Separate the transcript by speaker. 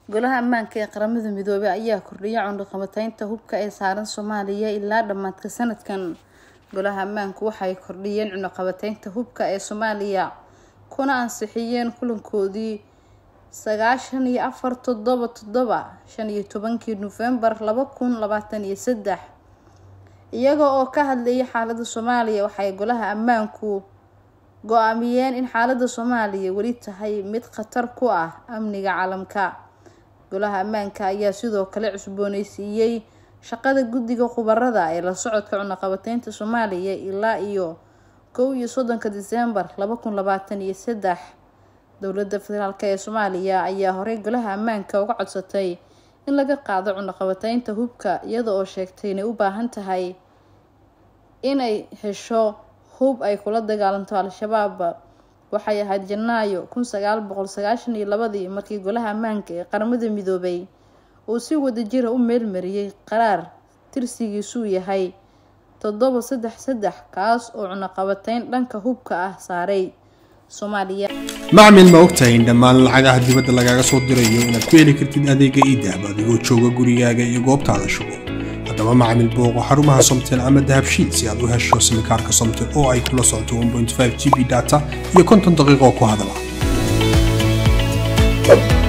Speaker 1: golaha ammaanka ee qaramada midoobay ayaa kordhiyay cundoqabataynta hubka ee saaran soomaaliya ilaa dhammaadka sanadkan golaha ammaanku waxay kordhiyeen cundoqabataynta hubka ee soomaaliya kuna ansixiyeen kulankoodii sagaashan iyo afar toddoba toddoba shan iyo tobankii nofembar laba kun labaatan iyo saddex iyaga oo ka hadlayay xaalada soomaaliya waxay golaha ammaanku go-aamiyeen in xaalada soomaaliya weli tahay mid khatar ku ah amniga caalamka golaha ammaanka ayaa sidoo kale cusbooneysiiyey shaqada guddiga khubarada ee la socodka cunaqabateynta soomaaliya ilaa iyo kow iyo soddonka diseembar laba kun labaatan iyo saddex dowladda federaalk ee soomaaliya ayaa horey golaha ammaanka uga codsatay in laga qaado cunaqabateynta hubka iyada oo sheegtay inay u baahan tahay inay hesho hub ay kula dagaalanto al-shabaab waxay ahayd janaayo kun sagaal boqol sagaashan iyo labadii markii golaha ammaanka ee qaramada midoobay uu si wadajira u meelmariyey qaraar tirsigiisuu yahay toddoba saddex saddex kaas oo cunaqabateyn dhanka hubka ah saaray soomaaliya
Speaker 2: macmil ma ogtahay in dhammaan lacagaha dibadda lagaaga soo dirayo inaad ku heli kartid adeega iidahab adigoo jooga gurigaaga iyo goobtaada shugo haddaba macmil booqo xarumaha somtel ama dahabshiid si aad u hesho simikaarka somtel oo ay kula socoto g b data iyo konton daqiiqo ku hadala